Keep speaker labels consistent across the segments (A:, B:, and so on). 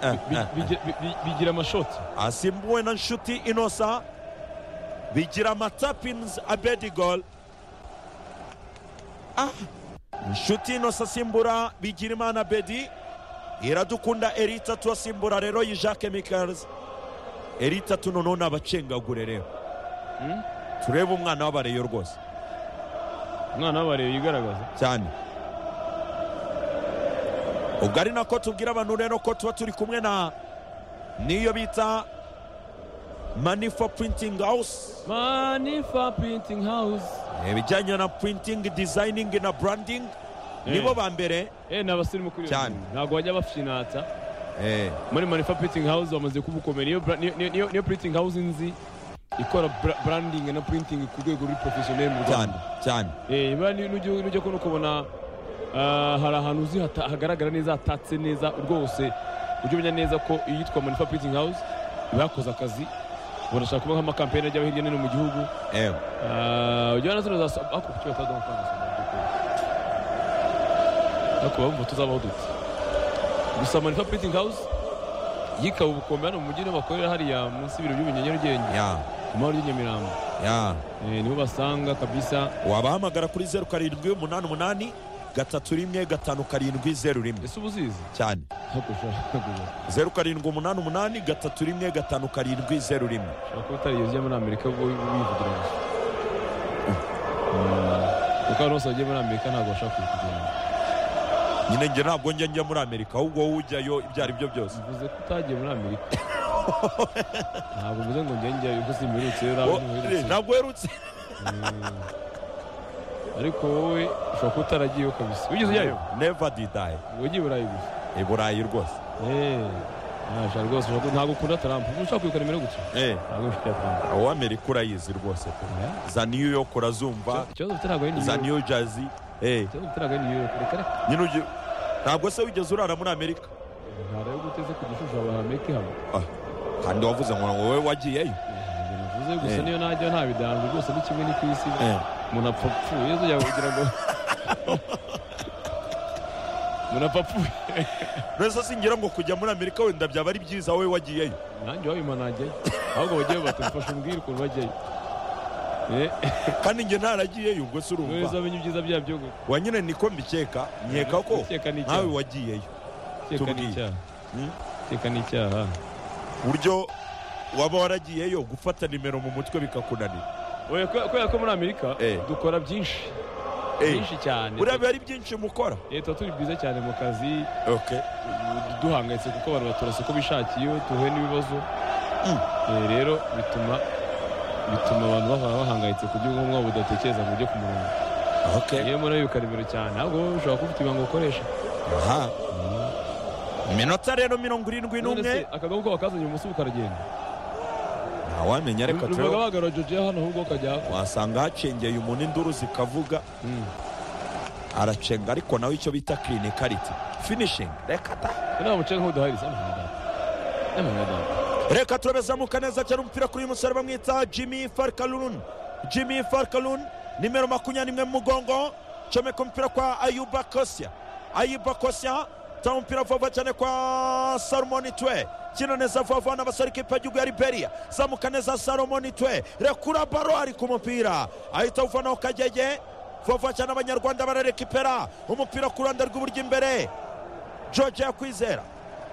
A: Bi- bige- bi- bi- bigira amashoti
B: asimbuwe na nshuti inosa bigira amatapins abedigol ah. nshuti inosa asimbura bigirimana abedi iradukunda eritatu asimbura rero yi jacques mikers eritatu noneho ni abacengagure rero turebe umwana w'abareyo rwose
A: umwana w'abareba yigaragaza
B: cyane ubwo ari nako tubwira abantu rero ko tuba turi kumwe na niyo bita money for printing house
A: manifa printing house
B: ibijyanye na printing designing na branding
A: Eh.
B: nibo ba mbere
A: eh ni abasirimu kuri iyo
B: Cyane.
A: nzu. ntabwo bajya bafinata muri manifa printing house bamaze kubukomera Niyo bra- niyo- niyo niyo- niyo printing house nzi ikora bra- branding na printing ku rwego ruri professionel mu
B: cyane
A: rwanda
B: cyane
A: eh niba ni- nujya nujya kubona ukabona ah, hari ahantu uzi hata- hagaragara neza hatatse neza rwose ujye umenya neza ko iyitwa manifa printing house iba yakoze akazi barashaka kuba nk'amakampeyini ajya hirya no hino mu gihugu
B: Eh.
A: Ah, ujya na zino za saba ariko kuki bataduha amafaranga ya saba by'ukuri? ariko bumva tuzabaho dute gusa manifa printing house yikawe ubukombe hano mu mujyi niho bakorera hariya munsi y'ibiro by'ubunyenya nyarugenge
B: ya
A: ku mahoro ry'inyamirambo
B: ya
A: Eh, nibo basanga kabisa
B: wabahamagara kuri zeru karindwi umunani umunani gatatu rimwe gatanu karindwi zeru rimwe
A: ese uba uzizi
B: cyane
A: Ntabwo ushobora kuba
B: zeru karindwi umunani umunani gatatu rimwe gatanu karindwi zeru rimwe
A: utariyo ujya muri amerika ubwo wivugira gusa Mm, kuko abantu bose bagiye muri amerika ntabwo bashaka kugenda
B: nyine njye ntabwo njya njya muri amerika ahubwo wowe ujyayo ibyo ari byo byose
A: mvuze ko utagiye muri amerika ntabwo mvuze ngo njye njyayo kuko simbiherutse rero
B: Wo-
A: ntabwo ntuherutse
B: ntabwo werutse
A: ariko wowe ushobora kuba utaragiyeyo kabisa wigeze ujyayo
B: neva didayi
A: wagiye i burayi gusa
B: i burayi rwose
A: Eh, nashaka rwose ushobora kuba- ntabwo ukunda tarampa ushaka kwibuka nimero gutya
B: Eh,
A: ntabwo ufite tarampa
B: uw'amerika urayizi rwose pe. za new york urazumva
A: ikibazo ufite ntabwo ari
B: za
A: niyo
B: new jersey Eh,
A: ikibazo ufite ntabwo ari niyo reka reka
B: nyine ugi- ntabwo se wigeze urara muri amerika
A: ntarebe guteze ku gishusho abahameke hamwe
B: kandi wavuze ngo wowe wagiyeyo
A: Ntabwo navuze gusa
B: Eh.
A: niyo najya nta bidango byose ni kimwe ni ku isi
B: Eh,
A: umuntu apfa apfuye uzajya kugira ngo umuntu apfa apfuye
B: mbese singira ngo kujya muri amerika wenda byaba ari byiza wowe wagiyeyo
A: nanjye wabima najyayo ahubwo bagiye batumfasha umbwire ukuntu bajyayo Eh,
B: kandi njye ntaragiyeyo ubwo se
A: wowe
B: urumva
A: uzamenya ibyiza byabyo ngo
B: wa nyine niko mbikeka nkeka ko
A: Gukeka ni icyaha.
B: nawe wagiyeyo
A: Gukeka ni
B: tubwiye.
A: icyaha
B: Hmm?
A: Gukeka ni icyaha
B: buryo waba waragiyeyo gufata nimero mu mutwe bikakunanira
A: Oya, kubera kubera ko muri amerika
B: Eh.
A: dukora byinshi
B: Eh,
A: byinshi cyane
B: buriya biba ari byinshi mukora
A: Eh, tuba turi byiza cyane mu kazi
B: okay
A: du- duhangayitse kuko abantu batorasa uko bishakiye duhuye n'ibibazo
B: Mm.
A: Eh, rero bituma bituma abantu bahora bahangayitse ku gihugu nk'umwabo budatekereza mu buryo ku murongo
B: okay
A: yewe murabibuka nimero cyane ntabwo wowe ushobora kuba ufite ibanga ukoresha
B: aha iminota rero mirongo irindwi
A: none se
B: n'umwe
A: akadobo ko bakazanye umunsi ukaragenda
B: ntawamenya ariko
A: rubaga
B: tureba
A: bagarura jojo hano ahubwo ukajya
B: wasanga hacengeye umuntu induru zikavuga
A: Mm.
B: aracenga ariko nawe icyo bita clinicality finishing reka ta
A: nta muce nk'uduhari se amahanga amahanga
B: reka turebe zamuka neza cyane umupira kuri uyu musore bamwita jimmy farkalun jimmy farkalun nimero makumyabiri n'imwe mu mugongo comeka umupira kwa ayuba kosia ayuba kosia tanga umupira vuba vuba cyane kwa salomoni twe kino neza vuba vuba n'abasore kipa y'igihugu ya liberia zamuka neza salomoni twe rekura baro ari ku mupira ahita awuvanaho kagege vuba vuba cyane abanyarwanda bararekipera umupira ku ruhande rw'iburyo imbere george yakwizera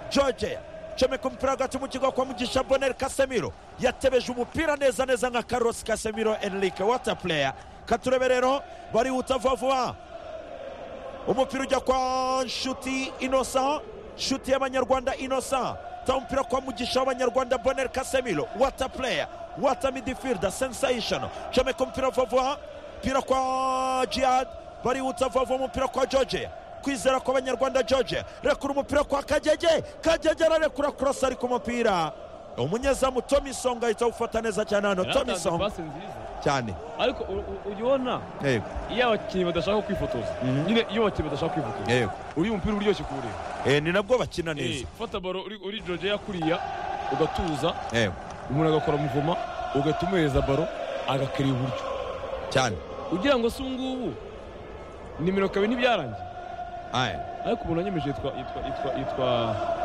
B: george comeka umupira hagati mu kigo kwa mugisha bonel kasemiro yatebeje umupira neza neza nka carlos kasemiro enrique wata player katurebe rero barihuta vuba vuba umupira ujya kwa nshuti inosa nshuti y'abanyarwanda inosa ta umupira kwa mugisha w'abanyarwanda bonel kasemiro wata player wata midifilda sensation comeka umupira vuba vuba umupira kwa jihad barihuta vuba vuba umupira kwa george kwizera kw'abanyarwanda george rekura umupira kwa kagege kagege ararekura kurasa ari ku mupira umunyezamu tomi songa ahita awufata neza cyane hano tomi
A: yaratanze
B: songa
A: pasi nziza
B: cyane
A: ariko u- u- ujya ubona
B: yego
A: iyo abakinnyi badashaka kwifotoza
B: Mhm.
A: nyine iyo abakinnyi badashaka kwifotoza
B: yego
A: uriya umupira uryoshye kuwureba
B: Eh, ni nabwo bakina neza
A: fata baro uri- uri jojo yakuriya ugatuza
B: yego
A: umuntu agakora muvoma ugahita umuhereza baro agakira iburyo
B: cyane
A: ugira ngo se ubu ngubu nimero kabiri ntibyarangiye ariko umuntu wanyemeje yitwa yitwa yitwa yitwa